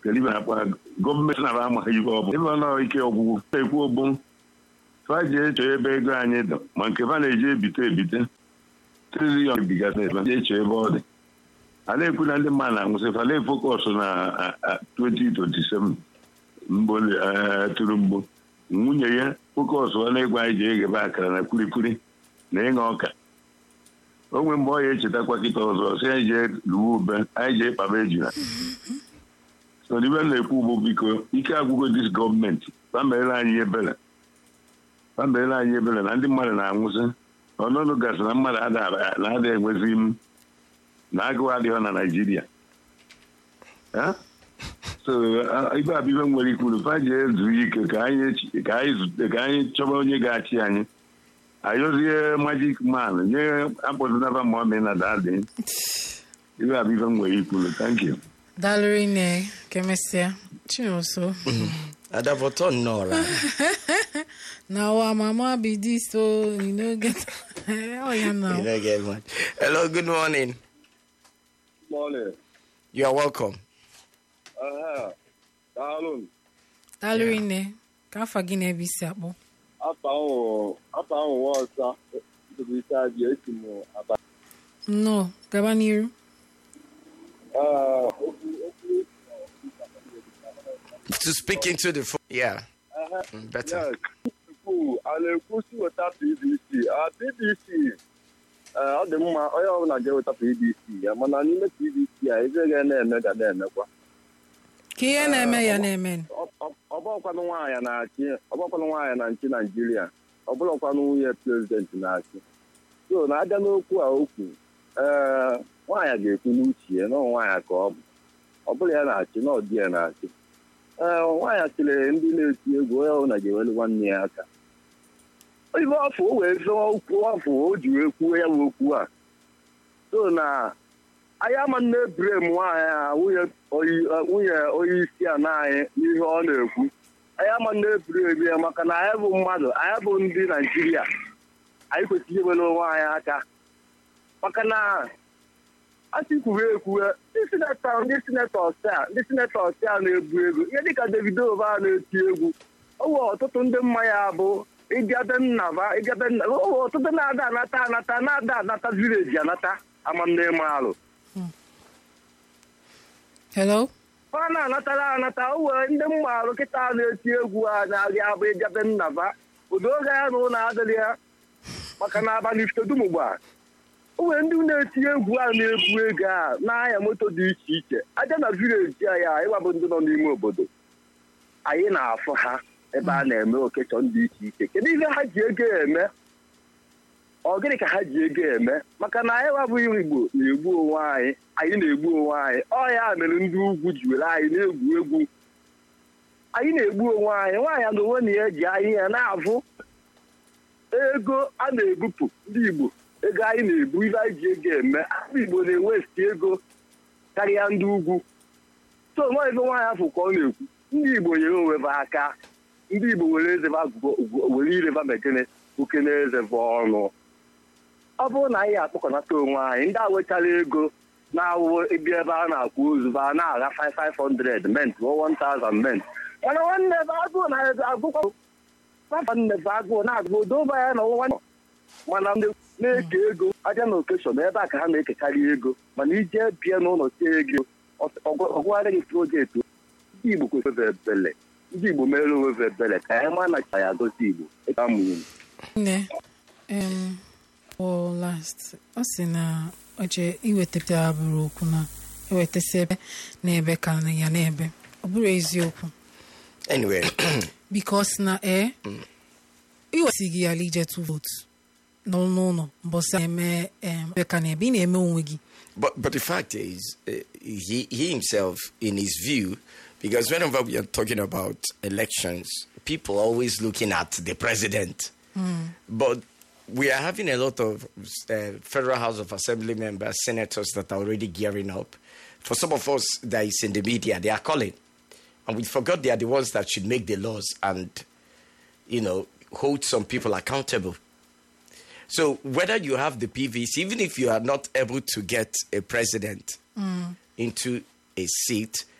kedu ibe na-akpọ gọọmenti na amaghị ibe ọ bụ ebe ọ nọ ike ọgwụgwụ na-ekwu ogbo fa ji echo ebe ego anyị dị ma nke fa na-eji ebite ebite triliọn bigasị ji echo ebe ọ dị a na-ekwu na ndị mmadụ na-anwụsị fa na-efokọsụ na 2027 mgbo tụrụ mgbo nwunye ya fokọsụ ọ na-egwu anyị ji eghebe akara na kwurikwuri na ịṅa ọka onwe mgbe ọ ya echetakwa kịta ọzọ si anyị jee luwe ube anyị jee kpaba ejula so ibe m na-ekwu ugbo biko ike agwụgo dis gọọmenti pamere anyị ebere pamere anyị ebere na ndị mmadụ na-anwụsị ọnụnụ gasị na mmadụ na-ada enwezi m na agụụ adịghị na naijiria so ibe abịbe nwere ikwuru fa ji ezu ike ka anyị chọba onye ga-achị anyị ayọzie majik man nye akpọzinaba ma ọ mee na dadị ibe abịbe nwere ikwuru thank you Daalụ nne kemesịa Chinonso. Adavoto Nora. Now our mama be this so you know get oh yeah now. You don't get one. Hello, good morning. Morning. You are welcome. Uh-huh. Daalụ. Daalụ nne ka afọ gị na-ebe isi akpọ. Afa ahụ afa ahụ nwa ọsa ntụrụ isi abịa esi m aba. Nnọọ gaba n'iru. Uh, okwu okwu To speak into the phone. Yeah. uh-huh. Mm, Better. Yes. Tupu a na-ekwusi weta PDC. Ah, PDC eh, ọ dị mma onye ọbụla ga-eweta PDC ya mana n'ime PDC a eze ga na-eme ga na-emekwa. Ka ihe na-eme ya na-eme. ọbọkwanụ nwaanyị na-achị ọbọkwanụ nwaanyị na nchi naijiria ọbụlọkwanụ nwunye prezidenti na-achị so na-abịa n'okwu a okwu ee nwaanyị ga-ekwu n'uche ya na nwaanyị ka ọ bụ ọ bụla ya na-achị na ọdị ya na-achị ee nwaanyị chịrị ndị na-eti egwu onye ọbụla ga-ewelu nwanne ya aka ibe afọ o wee zọọ okwu afọ o ji wee kwuo ya bụ okwu a so na anyị ama nne brem nwaanyị a nwunye nwunye onye isi ala anyị n'ihe ọ na-ekwu anyị ama nne brem ya maka na anyị bụ mmadụ anyị bụ ndị naijiria anyị kwesịrị iwere onwe anyị aka maka na asị kwuru ekwue ndị sinetọ ndị sinetọ ọsịa ndị sinetọ ọsịa na-ebu ego ihe dịka davido ba na-eti egwu owe ọtụtụ ndị mmanya bụ ịgabe nnaba ịgabe nna owe ọtụtụ na-ada anata anata na-ada anata vileji anata amamne alụ Hello? ọ na-anatara anata o were ndị mgbarụ kịta na-eti egwu a na-arị abụ ịgabe nnaba ụdị oge ya na ụlọ adịrị ya maka na abalị ifitedumgba o nwere ndị na-eti egwu a na-ebu ego a n'ahịa moto dị iche iche aja na vileji a ya ịwabụ ndị nọ n'ime obodo anyị na-afụ ha ebe a na-eme okechọ dị iche iche kedu ihe ha ji ego eme ọ gịnị ka ha ji ego eme maka na anyị wabụghị igbo na-egbu onwe anyị anyị na-egbu onwe anyị ọ ya mere ndị ugwu ji were anyị na-egwu egwu anyị na-egbu onwe anyị nwaanyị na onwe na ya ji anyị ya na-avụ ego a na-ebupụ ndị igbo ego anyị na-ebu ihe anyị ji ego eme ndị igbo na-ewesti ego karịa ndị ugwu so nwa ebe nwaanyị afọ ka ọ na-ekwu ndị igbo nyere onwe ha aka ndị igbo were ezeba were ireba mekene oke na ezeba ọnụ ọ bụrụ na anyị akpọkọnata onwe anyị ndị a wechara ego na-awụ ebi ebe a na-akwụ ozu ba na-agha 5500 ment 1000 ment mana nwanne bụ agụụ na agụkwa nwanne bụ agụụ na-agụ odoba ya na ọnwa mana ndị na-eke ego aja na okeshọn ebe a ka ha na-ekekarị ego mana ije bie n'ụlọ tie ego ọgwụgharị gị projekti ndị igbo kwesịrị ebele ndị igbo mere onwe ebele ka anyị ma na ya gosi igbo ịka mụnye Nne em for last ọ sị na oche iwetapụta bụrụ okwu na ewetasị ebe na-ebe ka na ya na-ebe ọ bụrụ eziokwu Anyway, bikos na e iwesighị ya ijetu votu n'ụlọ mbọsị na-eme em, ebe ka na-ebe ị na-eme onwe gị but but the fact is, uh, he he himself, in his view, because whenever we are talking about elections, people are always looking at the president. But we are having a lot of uh, federal House of Assembly members, senators that are already gearing up. For some of us that is in the media, they are calling, and we forgot they are the ones that should make the laws and, you know, hold some people accountable. So whether you have the PVC, even if you are not able to get a president into a seat,